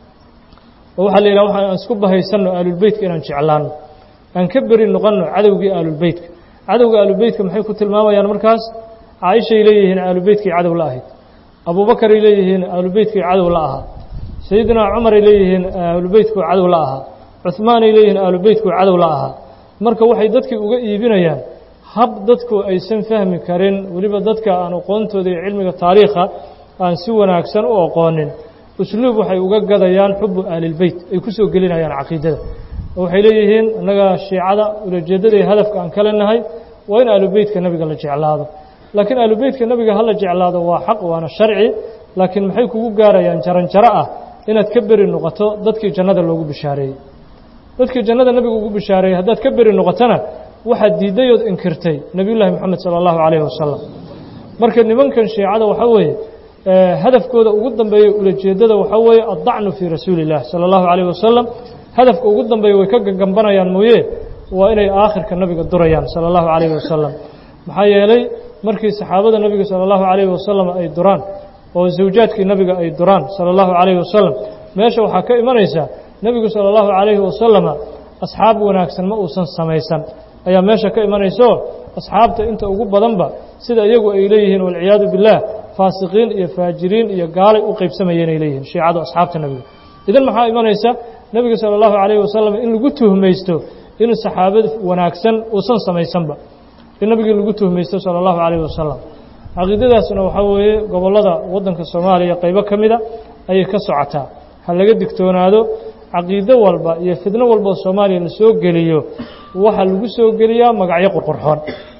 oo waxaa la yidhaha waxaan isku bahaysanno ahlulbeytka inaan jeclaanno aan ka beri noqonno cadowgii ahlulbeytka cadowga ahlulbeytka maxay ku tilmaamayaan markaas caaishay leeyihiin ahlulbeytkii cadow la ahayd abuubakaray leeyihiin ahlulbeytkii cadow la ahaa sayidinaa cumaray leeyihiin ahlulbeytkuu cadow la ahaa cuhmaanay leeyihiin ahlulbeytkuu cadow la ahaa marka waxay dadkii uga iibinayaan hab dadku aysan fahmi karin weliba dadka aan aqoontooda iyo cilmiga taariikha aan si wanaagsan u aqoonin usluub waxay uga gadayaan xubu ahlilbeyt ay ku soo gelinayaan caqiidada oo waxay leeyihiin innaga shiicada ulajeeddada iyo hadafka aan kale nahay waa in ahlubeytka nebiga la jeclaado laakiin ahlubeytka nebiga hala jeclaado waa xaq waana sharci laakiin maxay kugu gaarayaan jaranjaro ah inaad ka beri noqoto dadkii jannada loogu bishaareeyey dadkii jannada nebiga ugu bishaareeyey haddaad ka beri noqotona waxaad diidday ood inkirtay nebiyullaahi moxamed sala allahu calayhi wasalam marka nimankan shiicada waxaa weeye hadafkooda ugu dambeeya ulajeeddada waxaa weeye addacnu fii rasuuli illah sala allahu calayhi wasalam hadafka ugu dambeeya way ka gagambanayaan mooye waa inay aakhirka nabiga durayaan sala allahu calayhi wasalam maxaa yeelay markii saxaabada nebiga sala allahu calayhi wasalam ay duraan oo zawjaadkii nebiga ay duraan sala allahu calayhi wasalam meesha waxaa ka imanaysaa nebigu sala allahu calayhi wasalama asxaab wanaagsan ma uusan samaysan ayaa meesha ka imanayso asxaabta inta ugu badanba sida iyagu ay leeyihiin walciyaadu billaah faasiqiin iyo faajiriin iyo gaalay u qaybsamayeen ay leeyihiin shiicadu asxaabta nebiga idan maxaa imanaysa nebiga sala allahu calayhi wasalam in lagu tuhmaysto inuu saxaabad wanaagsan uusan samaysanba in nebigii lagu tuhmaysto sala allahu calayhi wasalam caqiidadaasna waxaa weeye gobollada waddanka soomaaliya qaybo ka mida ayay ka socotaa ha laga digtoonaado caqiido walba iyo fidno walba oo soomaaliya la soo geliyo waxaa lagu soo geliyaa magacyo qurqurxoon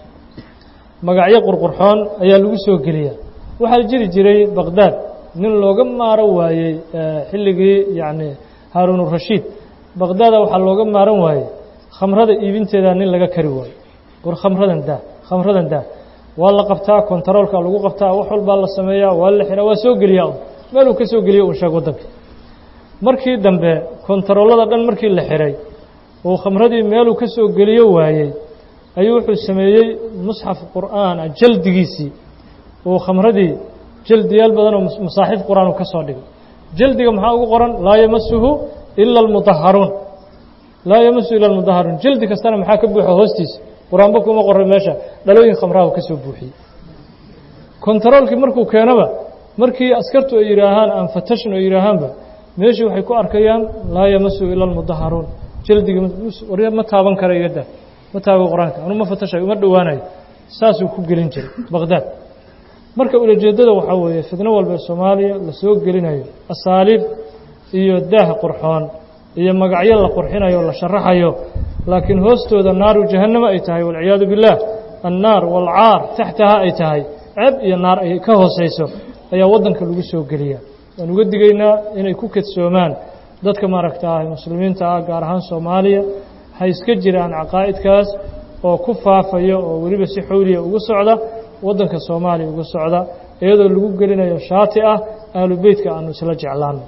magacyo qurqurxoon ayaa lagu soo geliyaa waxaa jiri jiray baqdaad nin looga maaro waayey xilligii yacni haaruunurashiid baqdaada waxaa looga maaran waayey khamrada iibinteeda nin laga kari waayo war khamradan daa khamradan daa waa la qabtaa kontaroolka lagu qabtaa wax walbaa la sameeyaa waa la xiraa waa soo geliyaa un meeluu ka soo geliyo un sheeg waddanka markii dambe kontaroolada dhan markii la xiray uu khamradii meeluu ka soo geliyo waayey ayuu wuxuu sameeyey musxaf qur'aan ah jaldigiisii uu khamradii jaldiyaal badanoo masaaxiif qur-aan uu ka soo dhigay jaldiga maxaa ugu qoran laa yamasuhu ila almudaharuun laa yamasu ila almudaharuun jaldi kastana maxaa ka buuxa hoostiisa qur-aanba kuma qoray meesha dhalooyin khamraha ka soo buuxiyey kontaroolkii markuu keenaba markii askartu ay yidhaahaan aan fatashn ay yidhaahaanba meeshii waxay ku arkayaan laa yamasu ila almudaharuun jaldiga ma taaban kara igada ma taaban qur-aanka anu ma fatashayo uma dhowaanayo saasuu ku gelin jiray baqdaad marka ulajeeddada waxaa weeye fidno walba ee soomaaliya la soo gelinayo asaaliib iyo daah qurxoon iyo magacyo la qurxinayo o la sharaxayo laakiin hoostooda naaru jahannama ay tahay walciyaadu billaah annaar waalcaar taxtaha ay tahay ceeb iyo naar ay ka hoosayso ayaa waddanka lagu soo geliyaa waan uga digaynaa inay ku kadsoomaan dadka maaragtaa muslimiinta ah gaar ahaan soomaaliya ha iska jiraan caqaa'idkaas oo ku faafayo oo weliba si xowliya ugu socda waddanka soomaaliya uga socda iyadoo lagu gelinayo shaati ah ahlu beytka aanu isla jeclaano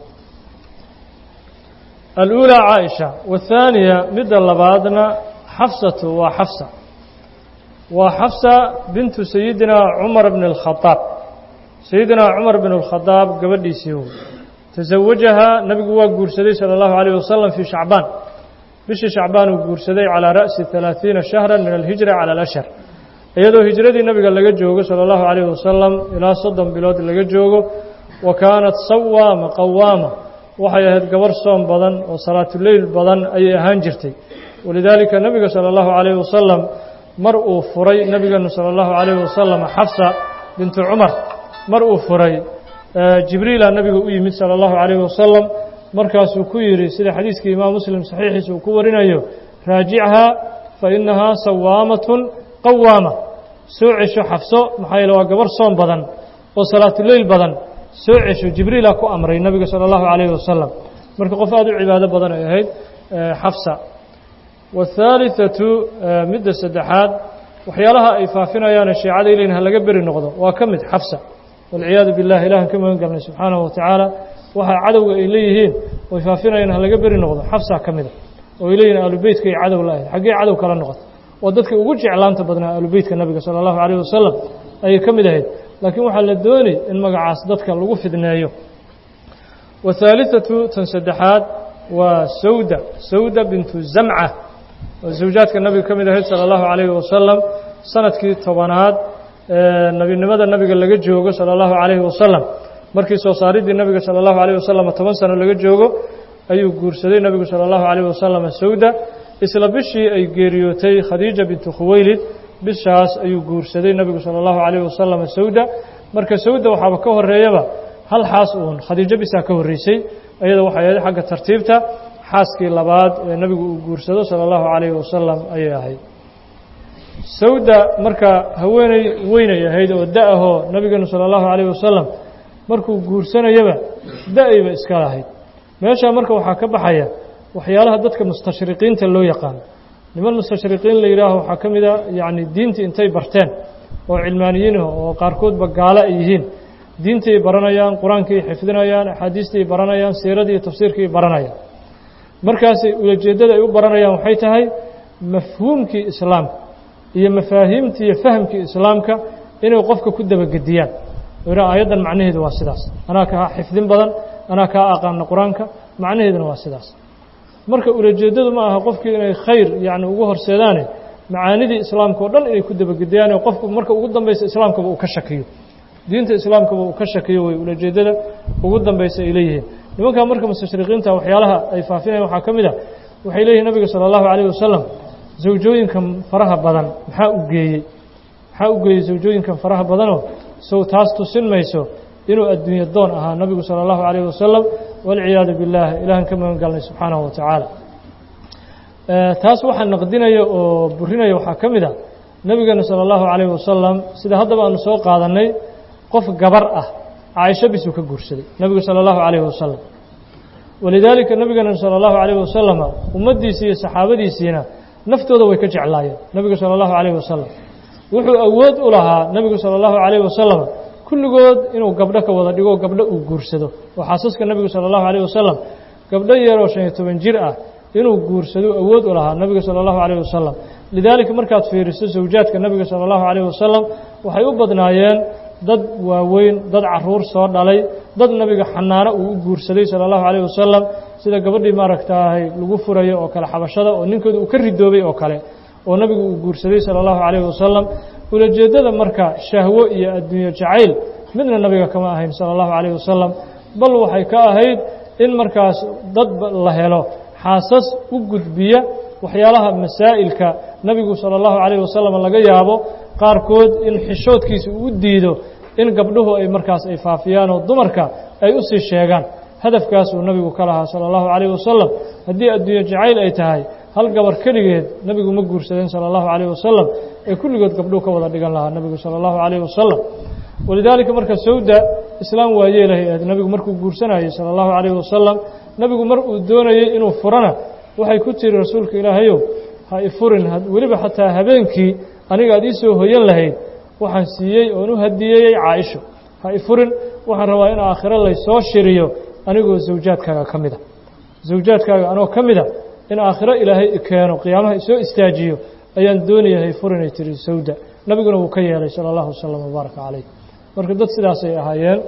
aluulaa caaisha wathaaniya midda labaadna xafsatu waa xafsa waa xafsa bintu sayidina cumar bn اlkhadaab sayidina cumar bn اlkhadaab gabadhiisii wey tasawajahaa nabigu waa guursaday salى اllahu عalيه wasalam fii shacbaan bishii shacbaan uu guursaday calىa ra'si ثalaaثiina shahra min alhijra calى alashhar iyadoo hijradii nabiga laga joogo salى اllahu عalيه wasalam ilaa soddon bilood laga joogo wa kaanat sawaama qawaama waxay ahayd gabar soom badan oo salaatuleyl badan ayay ahaan jirtay walidaalika nebiga salى اllahu عalيh wasalam mar uu furay nebigeenu salى اllahu عalيh wasalam xafsa bintu cumar mar uu furay jibriila nebiga u yimid salى اllahu عalيh wasalam markaasuu ku yidhi sida xadiiskii imaam muslim saxiixiisa uu ku warinayo raajichaa fa innahaa sawaamatun qawaama soo cesho xafso maxaa yeele waa gabar soom badan oo salaatuleyl badan soo cesho jibriila ku amray nabiga sala allahu calayhi wasalam marka qof aada u cibaado badan ay ahayd xafsa waathaalitatu midda saddexaad waxyaalaha ay faafinayaane shiicada ilayhin ha laga beri noqdo waa ka mid xafsa walciyaadu billah ilahan ka magan galnay subxaanahu watacaala waxaa cadowga ay leeyihiin oy faafinayaan ha laga beri noqdo xafsa ka mida oo ay leeyihin aalubeytkay cadow la ahayd xaggee cadow kala noqota waa dadka ugu jeclaanta badnaa aalubeytka nabiga sala allahu calayh wasalam ayay ka mid ahayd laakiin waxaa la doonay in magacaas dadka lagu fidneeyo wathaalithatu tan saddexaad waa sawda sawda bintu zamca oo zawjaadka nabiga ka mid ahayd sala allahu calayhi wasalam sanadkii tobanaad ee nebinimada nabiga laga joogo sala allahu calayhi wasalam markii soo saariddii nabiga sala allahu calayh wasalam toban sano laga joogo ayuu guursaday nebigu sala allahu calayh wasalam sawda isla bishii ay geeriyootay khadiija bintu khuweylid bishaas ayuu guursaday nebigu sala allahu calayh wasalam sawda marka sawda waxaaba ka horeeyaba hal xaas uun khadiijo bisaa ka horreysay iyada waxay ahayd xagga tartiibta xaaskii labaad ee nebigu uu guursado sala allahu calayhi wasalam ayay ahayd sawda marka haweeney weynay ahayd oo da-ahoo nabigeenu sala allahu calayhi wasalam markuu guursanayaba da-ayba iska lahayd meeshaa marka waxaa ka baxaya waxyaalaha dadka mustashriqiinta loo yaqaano niman mustashriqiin la yidhaaho waxaa ka mid a yacni diintii intay barteen oo cilmaaniyiinaho oo qaarkoodba gaalo ay yihiin diintay baranayaan qur-aankii xifdinayaan axaadiistii baranayaan siiradii iyo tafsiirkii baranayaan markaasay ulajeeddada ay u baranayaan waxay tahay mafhuumkii islaamka iyo mafaahiimtii iyo fahamkii islaamka inay qofka ku dabagediyaan ira aayaddan macnaheedu waa sidaas anaa kaa xifdin badan anaa kaa aqaana qur-aanka macnaheeduna waa sidaas marka ulajeeddadu ma aha qofkii inay khayr yacni ugu horseedaane macaanidii islaamka oo dhan inay ku dabagediyaan oo qofku marka ugu dambaysa islaamkaba uu ka shakiyo diinta islaamkaba uu ka shakiyo way ulajeeddada ugu dambaysa ay leeyihiin nimankaa marka mustashriqiinta waxyaalaha ay faafinayan waxaa ka mid a waxay leeyihin nabiga sala allahu calayh wasalam zawjooyinkan faraha badan maxaa u geeyey maxaa u geeyey zawjooyinkan faraha badanoo sow taas tusin mayso inuu adduunye doon ahaa nabigu sala allahu calayh wasalam walciyaadu billaah ilahan ka magan galnay subxaanahu wa tacaala taas waxaa naqdinaya oo burinaya waxaa ka mid a nebigeena sala allahu calayh wasalam sida haddaba aanu soo qaadannay qof gabar ah caaisho bisuu ka guursaday nebigu sala allahu calayhi wasalam walidaalika nebigeena sala allahu calayhi wasalama ummaddiisii iyo saxaabadiisiina naftooda way ka jeclaayeen nebigu sala allahu calayhi wasalam wuxuu awood u lahaa nebigu sala allahu calayhi wasalam kulligood inuu gabdho ka wada dhigo gabdho uu guursado oo xaasaska nebigu sala allahu calayh wasalam gabdho yaroo shan iyo toban jir ah inuu guursado awood u lahaa nebiga sala allahu calayh wasalam lidaalika markaad fiiriso zawjaadka nebiga sala allahu calayh wasalam waxay u badnaayeen dad waaweyn dad caruur soo dhalay dad nebiga xanaano uu u guursaday sala allahu calayh wasalam sida gabadhii maaragtaahay lagu furayo oo kale xabashada oo ninkooda uu ka ridoobay oo kale oo nebigu uu guursaday sala allahu calayh wasalam ulajeeddada marka shahwo iyo adduunyo jacayl midna nebiga kama ahayn sala allahu calayh wasalam bal waxay ka ahayd in markaas dad la helo xaasas u gudbiya waxyaalaha masaa'ilka nebigu sala allahu calayh wasalam laga yaabo qaarkood in xishoodkiisa uu diido in gabdhuhu ay markaas ay faafiyaan oo dumarka ay u sii sheegaan hadafkaasuu nebigu ka lahaa sala allahu calayh wasalam haddii adduunyo jacayl ay tahay hal gabar keligeed nebigu ma guursadeen sala allahu calayh wasalam ee kulligood gabdhuhu ka wada dhigan lahaa nebigu sala allahu calayh wasalam walidaalika marka sawda islaam waa yeelahay ahayd nebigu markuu guursanayey sala allahu calayh wasalam nebigu mar uu doonayey inuu furana waxay ku tiri rasuulka ilaahayow ha ifurin weliba xataa habeenkii aniga aad ii soo hoyan lahayd waxaan siiyey oon u hadiyeeyey caaisho ha ifurin waxaan rabaa in aakhiro laysoo shiriyo anigoo zawjaadkaaga ka mida zawjaadkaaga anoo ka mida in aakhiro ilaahay keeno qiyaamaha isoo istaajiyo ayaan doonaya hay furinay tiri sawda nebiguna wuu ka yeelay sala allahu wasalam wabaaraka calayh marka dad sidaasay ahaayeen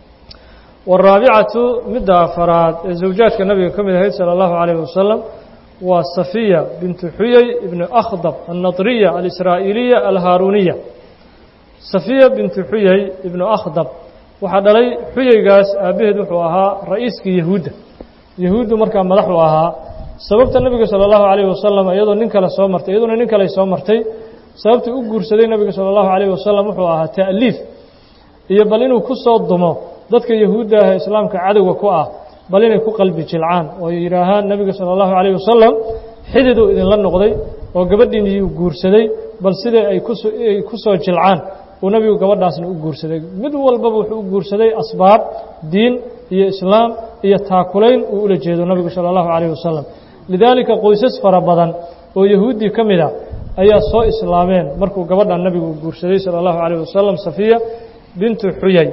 waraabicatu midda afaraad ee zawjaadka nabiga ka mid ahayd sala allahu calayh wasalam waa safiya bintu xuyey ibnu akhdab annadriya alisraa'iiliya alhaaruniya safiya bintu xuyey ibnu akhdab waxaa dhalay xuyeygaas aabbaheed wuxuu ahaa ra'iiskii yahuudda yahuuddu markaa madaxu ahaa sababta nebiga sala allahu calayhi wasalam iyadoo nin kale soo martay iyaduna nin kale soo martay sababtii u guursaday nebiga sala allahu calayhi wasalam wuxuu ahaa ta'liif iyo bal inuu ku soo dumo dadka yahuudda ah ee islaamka cadowga ku ah bal inay ku qalbi jilcaan oo yidhaahaan nebiga sala allahu calayh wasalam xididuu idinla noqday oo gabadhiiniyuu guursaday bal sidai ay kuay ku soo jilcaan uu nebigu gabadhaasna u guursaday mid walbaba wuxuu u guursaday asbaab diin iyo islaam iyo taakulayn uu ula jeedo nebigu sala allahu calayh wasalam lidaalika qoysas fara badan oo yahuuddii ka mid a ayaa soo islaameen markuu gabadhan nebigu guursaday sala allahu calayh wasalam safiya bintu xuyay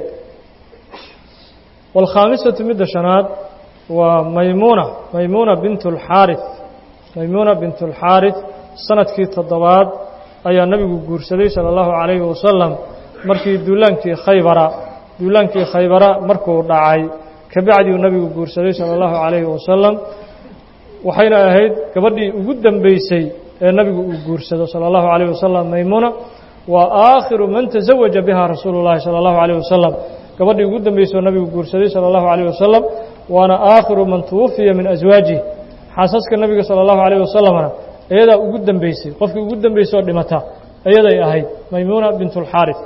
waalkhaamisatu midda shanaad waa maymuuna maymuuna bintu alxaarif maymuuna bintu alxaarif sanadkii toddobaad ayaa nebigu guursaday sala allahu calayhi wasalam markii duulaankii khaybara duulaankii khaybara markuu dhacay kabacdiuu nebigu guursaday sala allahu calayhi wasalam waxayna ahayd gabadhii ugu dambeysay ee nebigu uu guursado sala allahu calayh wasalam maymuuna waa aakhiru man tasawaja biha rasuulu llahi sala allahu calayh wasalam gabadhii ugu dambeysay oo nebigu guursaday sala allahu calayh wasalam waana aakhiru man tuwafiya min aswaajih xaasaska nebiga sala allahu calayh wasalamna iyadaa ugu dambeysay qofkii ugu dambeysay oo dhimata iyaday ahayd maymuuna bint اlxaarif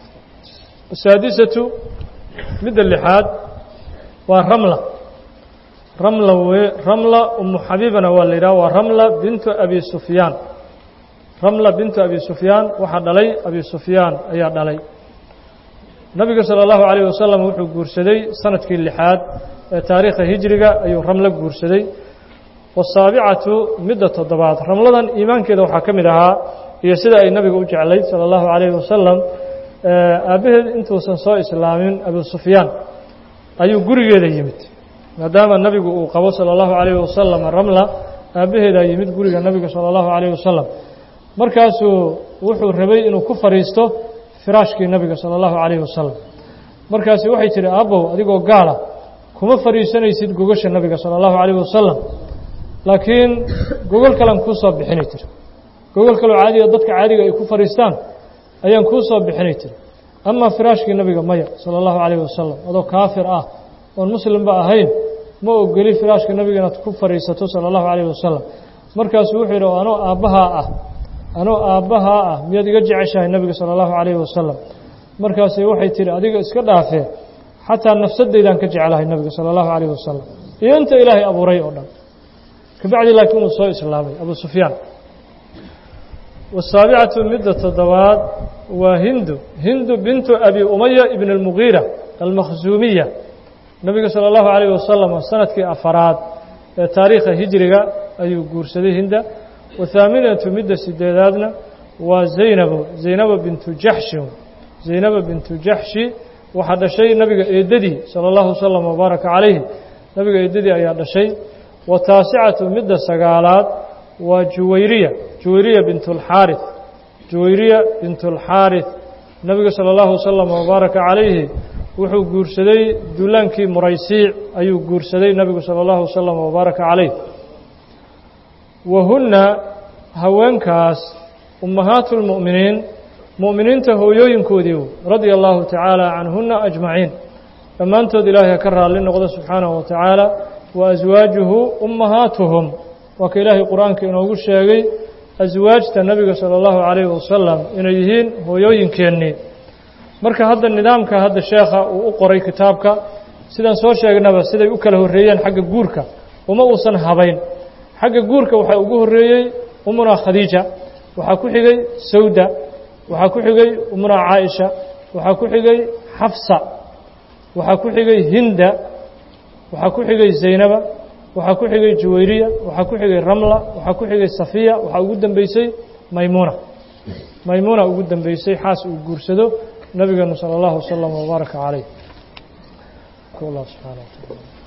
asaadisatu midda lixaad waa ramla ramla we ramla umu xabiibana waa la yidhaha waa ramla bintu abi sufyaan ramla bintu abi sufyaan waxaa dhalay abi sufyaan ayaa dhalay nabiga salى اllahu عalيه wasalam wuxuu guursaday sanadkii lixaad ee taariikha hijriga ayuu ramlo guursaday wasaabicatu midda toddobaad ramladan iimaankeeda waxaa ka mid ahaa iyo sida ay nabiga u jeclayd salى اllahu عalayه wasalam aabbaheed intuusan soo islaamin abu sufyaan ayuu gurigeeda yimid maadaama nebigu uu qabo salى اllahu عalayه wasalam ramla aabbaheedaa yimid guriga nebiga salى اllahu عalayه wasalam markaasuu wuxuu rabay inuu ku fadhiisto firaashkii nebiga salى اllahu عalayه wasalam markaasi waxay tihi aabbow adigoo gaala kuma fadhiisanaysid gogasha nebiga salى اllahu عalayه wasalam laakiin gogol kalean kuu soo bixinay tiri gogol kaloo caadiga dadka caadiga ay ku fadhiistaan ayaan kuu soo bixinay tiri amaa firaashkii nebiga maya salى اllahu عalayه wasalam adoo kaafir ah oon muslimba ahayn ma ogeli firaashka nebiga inaad ku fadhiisato salى اllahu عalayه wasalam markaasuu wuxuu yidhi anoo aabbahaa ah anoo aabbahaa ah miyaad iga jeceshahay nebiga salى اllahu عalayه wasalam markaasi waxay tihi adiga iska dhaafee xataa nafsaddaydaan ka jecelahay nebiga salى اllahu عalayه wasalam iyo inta ilaahay abuuray oo dhan kabacdi laakiin uu soo islaamay abu sufyaan wasaabicatu midda toddobaad waa hindu hindu bintu abi umaya ibn اlmugiira almakhsuumiya nebiga salى اllahu عalayه wasalam sanadkii afaraad ee taariikha hijriga ayuu guursaday hinda wathaaminatu midda sideedaadna waa zaynabo zaynabo bintu jaxshin zaynabo bintu jaxshi waxaa dhashay nebiga eeddadii salى اllahu wasalam wabaaraka calayhi nebiga eeddadii ayaa dhashay wa taasicatu midda sagaalaad waa juwayriya juwayriya bint اlxaarith juwayriya bint اlxaarith nebiga salى اllahu wasalam wabaaraka calayhi wuxuu guursaday duulaankii muraysiic ayuu guursaday nebigu salى اllahu wasalam wabaaraka calayh wahunna haweenkaas ummahaatu اlmu'miniin mu'miniinta hooyooyinkoodii radia allahu tacaala canhuna ajmaciin dhammaantood ilaahay ha ka raalli noqdo subxaanahu wa tacaala wa aswaajuhu ummahaatuhum waa ka ilaahay qur-aanka inoogu sheegay aswaajta nebiga salى اllahu calayh wasalam inay yihiin hooyooyinkeennii marka hadda nidaamka hadda sheekha uu u qoray kitaabka sidaan soo sheegnaba siday u kala horreeyeen xagga guurka uma uusan habayn xagga guurka waxaa ugu horreeyey umunaa khadiija waxaa ku xigay sawda waxaa ku xigay umunaa caaisha waxaa ku xigay xafsa waxaa ku xigay hinda waxaa ku xigay zaynaba waxaa ku xigay juwayriya waxaa ku xigay ramla waxaa ku xigay safiya waxaa ugu dambeysay maymuuna maymuuna ugu dambeysay xaas uu guursado nabigeenu salى اllahu wasalam wbaaraka calayh allah subxana wa taala